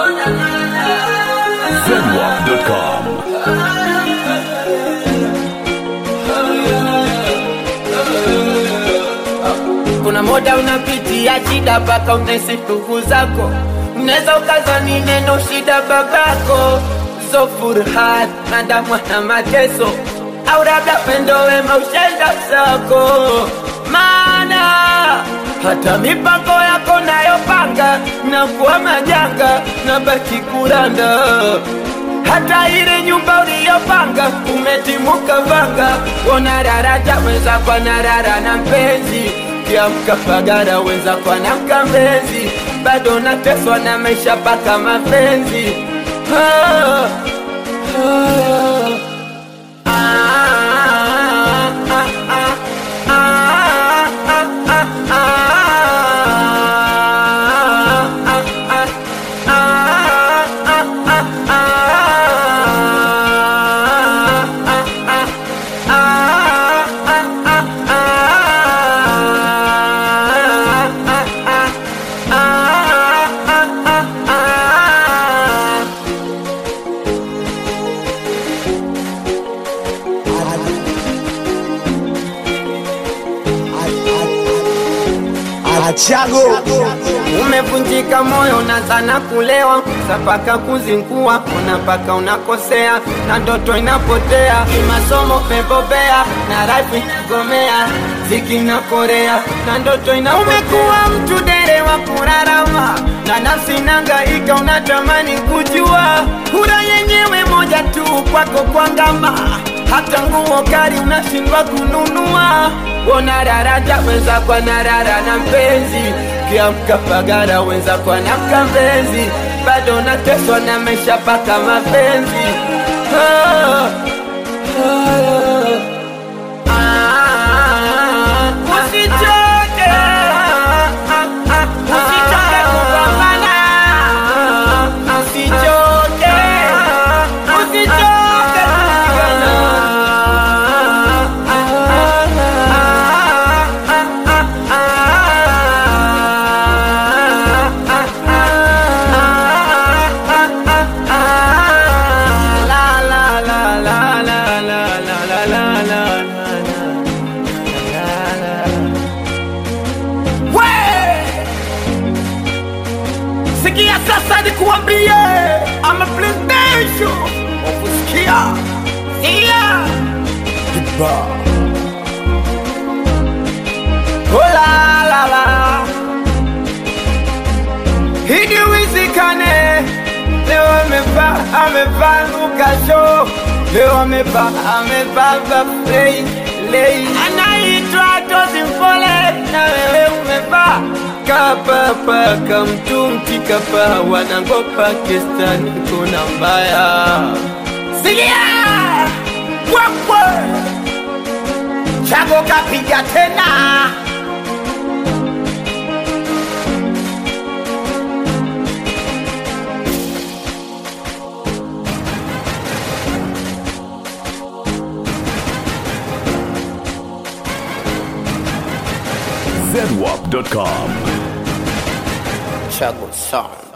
Zenwap.com. kuna moda unapitia shida mpaka unahisi ndugu zako unaweza ukazani neno shida babako zo furhat nadamwa na mateso au labda pendo wema ushenda zako maana hata mipango yako nayopanga na kuwa majanga na baki kuranda hata ile nyumba uliyopanga umetimuka vanga ona daraja weza kwa narara na mpenzi kiamka pagara weza kwa na mkambenzi bado nateswa na maisha paka mapenzi ah, ah, ah, ah, ah, ah, ah, ah, Achago umevunjika moyo na sana kulewa sapaka kuzingua una mpaka unakosea na ndoto inapotea kimasomo pebobea na rafi gomea ziki na korea na ndoto ina umekuwa mtu dere wa kurarama na nafsi nangaika unatamani kujua kura yenyewe moja tu kwako kwangama hata nguo kari unashindwa kununua ona daraja wenza kwa narara na mpenzi kiamka pagara wenza kwa na mkambenzi bado nateswa na maisha paka mapenzi ah, ah, ah, usichoke usichoke kupambana usichoke usichoke Sikia sasa nikuambie, I'm a presidential ukusikia sikia Hola la la Hidi wizikane Leo amevaa amevaa lukasho Leo amevaa amevaa vafrei lei Anaitwa Tozi Mpole na wewe umevaa Kapapa kamtumti kapa wanangopa kestani kuna mbaya Sikia Kwakwe Chago kapiga tena Zenwap.com. Chago Sound